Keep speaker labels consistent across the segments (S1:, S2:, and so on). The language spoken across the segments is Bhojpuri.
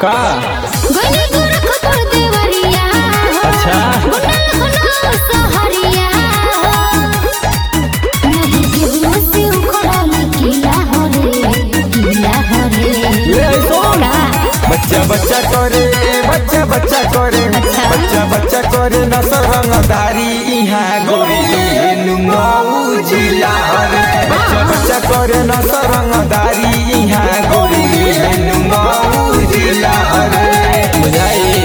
S1: का
S2: गली गोरखपुर देवरिया
S1: अच्छा।
S2: गुंडल खुला सहरिया नहीं केहू से उखड़ल किला हो रे किला हो रे
S1: ले सुन
S2: का?
S1: बच्चा बच्चा करे बच्चा बच्चा करे
S2: अच्छा।
S1: बच्चा बच्चा करे न रंगदारी यहाँ गोरी नुमाऊ जिला रे बच्चा बच्चा करे न रंगदारी यहाँ गोरी नुमाऊ जिला रे बुझाई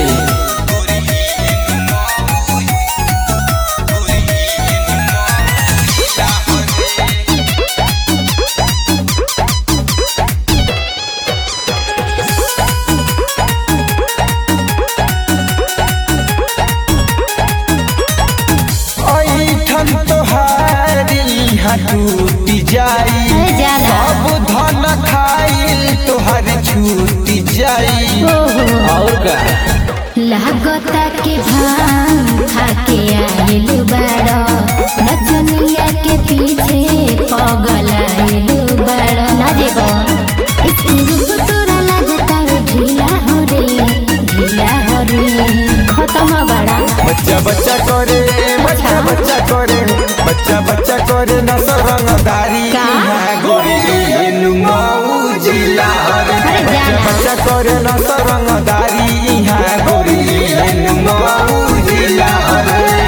S1: ऐठन तोहारी हटूट जाई
S2: अरे जाला।
S1: सब धन खाइल तोहर छूट जाई
S2: ओहो
S1: और का
S2: लागता के भांग खाके आइल बड़ा नचनिया के पीछे पगल आइल बड़ा ना जेबो स्कूल तोरा लागता रे ढीला हो रे ढीला हो रे खत्म बड़ा
S1: बच्चा बच्चा करे बच्चा बच्चा करे बच्चा बच्चा करे न रंगदारी
S2: का?
S1: यहाँ गोरी नुमाऊ जिला रे
S2: अरे
S1: बच्चा
S2: जाला।
S1: बच्चा करे न रंगदारी यहाँ गोरी नुमाऊ जिला रे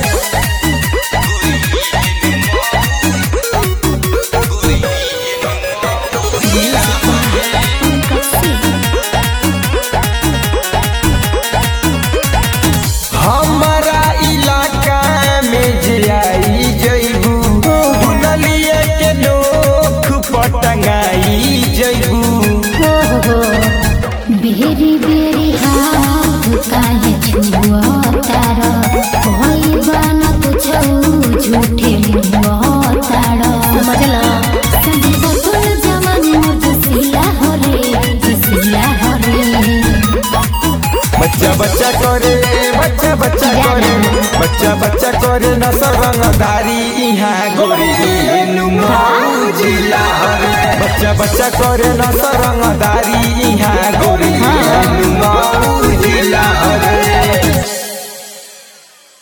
S1: हमारा इलाका में जे आई जइबू दुनलिए के नोख पटंगाई जइबू
S2: हो हो बेरी बेरी हाथ काहे छुआ तारा कोई बाना कुछो झूठे मुआ तारा समझला संजय बतुल जमाने मोर जसीला हो रे जसीला हो रे
S1: बच्चा बच्चा करे बच्चा बच्चा करे बच्चा बच्चा करे न रंगदारी यहाँ गोरी नुमाऊ जिला रे बच्चा बच्चा करे न रंगदारी यहाँ गोरी नुमाऊ